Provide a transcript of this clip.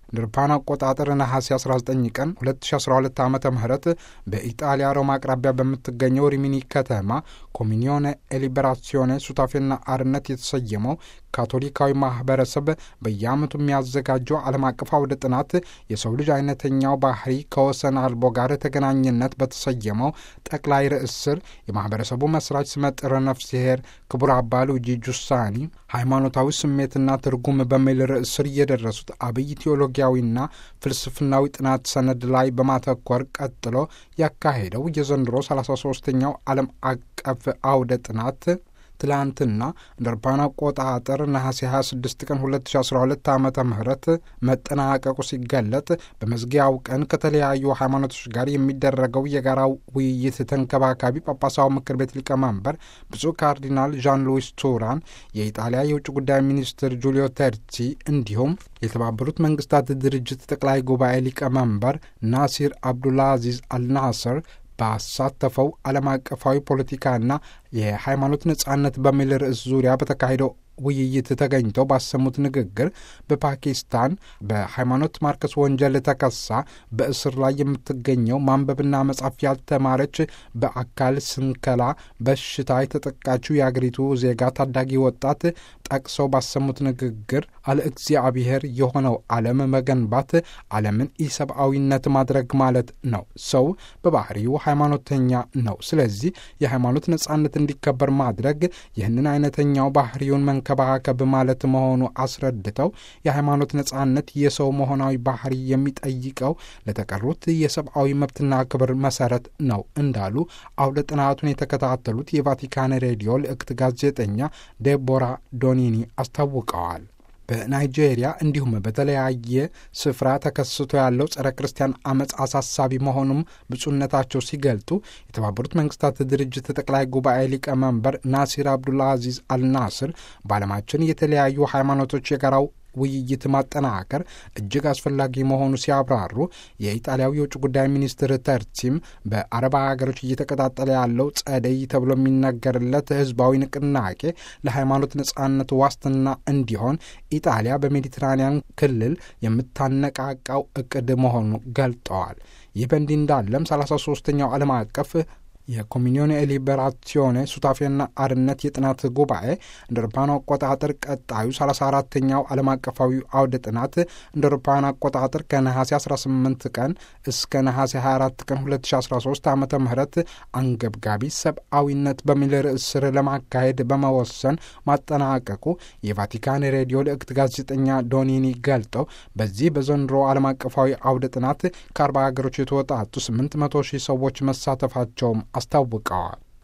እንደ አውሮፓውያን አቆጣጠር ነሐሴ 19 ቀን 2012 ዓ ም በኢጣሊያ ሮማ አቅራቢያ በምትገኘው ሪሚኒ ከተማ ኮሚኒዮነ ኤሊበራሲዮኔ ሱታፌና አርነት የተሰየመው ካቶሊካዊ ማህበረሰብ በየዓመቱ የሚያዘጋጀው ዓለም አቀፍ አውደ ጥናት የሰው ልጅ አይነተኛው ባህሪ ከወሰን አልቦ ጋር ተገናኝነት በተሰየመው ጠቅላይ ርዕስ ስር የማህበረሰቡ መስራች ስመጥር ነፍስሄር ክቡር አባ ሉጂ ጁሳኒ ሃይማኖታዊ ስሜትና ትርጉም በሚል ርዕስ ስር እየደረሱት አብይ ቴዎሎጊያዊና ፍልስፍናዊ ጥናት ሰነድ ላይ በማተኮር ቀጥሎ ያካሄደው የዘንድሮ 33ኛው ዓለም አቀፍ አውደ ጥናት ትላንትና እንደ አውሮፓውያን አቆጣጠር ነሐሴ 26 ቀን 2012 ዓ ም መጠናቀቁ ሲገለጥ በመዝጊያው ቀን ከተለያዩ ሃይማኖቶች ጋር የሚደረገው የጋራ ውይይት ተንከባካቢ ጳጳሳዊ ምክር ቤት ሊቀመንበር ብፁዕ ካርዲናል ዣን ሉዊስ ቱራን፣ የኢጣሊያ የውጭ ጉዳይ ሚኒስትር ጁሊዮ ተርቺ እንዲሁም የተባበሩት መንግስታት ድርጅት ጠቅላይ ጉባኤ ሊቀመንበር ናሲር አብዱልአዚዝ አልናስር ባሳተፈው ዓለም አቀፋዊ ፖለቲካና የሃይማኖት ነጻነት በሚል ርዕስ ዙሪያ በተካሄደው ውይይት ተገኝተው ባሰሙት ንግግር በፓኪስታን በሃይማኖት ማርከስ ወንጀል ተከሳ በእስር ላይ የምትገኘው ማንበብና መጻፍ ያልተማረች በአካል ስንከላ በሽታ የተጠቃችው የአገሪቱ ዜጋ ታዳጊ ወጣት ጠቅሰው ባሰሙት ንግግር አለ እግዚአብሔር የሆነው ዓለም መገንባት ዓለምን ኢሰብአዊነት ማድረግ ማለት ነው። ሰው በባህሪው ሃይማኖተኛ ነው። ስለዚህ የሃይማኖት ነጻነት እንዲከበር ማድረግ ይህንን አይነተኛው ባህሪውን መንከባከብ ማለት መሆኑ አስረድተው የሃይማኖት ነጻነት የሰው መሆናዊ ባህሪ የሚጠይቀው ለተቀሩት የሰብአዊ መብትና ክብር መሰረት ነው እንዳሉ አውደ ጥናቱን የተከታተሉት የቫቲካን ሬዲዮ ልዕክት ጋዜጠኛ ዴቦራ ዶኒኒ አስታውቀዋል። በናይጄሪያ እንዲሁም በተለያየ ስፍራ ተከስቶ ያለው ጸረ ክርስቲያን አመፅ አሳሳቢ መሆኑም ብፁዕነታቸው ሲገልጡ የተባበሩት መንግስታት ድርጅት ጠቅላይ ጉባኤ ሊቀመንበር ናሲር አብዱልአዚዝ አልናስር በዓለማችን የተለያዩ ሃይማኖቶች የጋራው ውይይት ማጠናከር እጅግ አስፈላጊ መሆኑ ሲያብራሩ የኢጣሊያው የውጭ ጉዳይ ሚኒስትር ተርቺም በአረብ ሀገሮች እየተቀጣጠለ ያለው ጸደይ ተብሎ የሚነገርለት ህዝባዊ ንቅናቄ ለሃይማኖት ነጻነት ዋስትና እንዲሆን ኢጣሊያ በሜዲትራኒያን ክልል የምታነቃቃው እቅድ መሆኑ ገልጠዋል። ይህ በእንዲህ እንዳለም 33ኛው ዓለም አቀፍ የኮሚኒዮን ሊበራሲዮኔ ሱታፌና አርነት የጥናት ጉባኤ እንደ አውሮፓውያን አቆጣጠር ቀጣዩ 34ተኛው ዓለም አቀፋዊ አውደ ጥናት እንደ አውሮፓውያን አቆጣጠር ከነሐሴ 18 ቀን እስከ ነሐሴ 24 ቀን 2013 ዓ ም አንገብጋቢ ሰብአዊነት በሚል ርዕስ ስር ለማካሄድ በመወሰን ማጠናቀቁ የቫቲካን ሬዲዮ ልዕክት ጋዜጠኛ ዶኒኒ ገልጠው በዚህ በዘንድሮ ዓለም አቀፋዊ አውደ ጥናት ከ40 ሀገሮች የተወጣጡ 800 ሺህ ሰዎች መሳተፋቸውም አስታውቀዋል።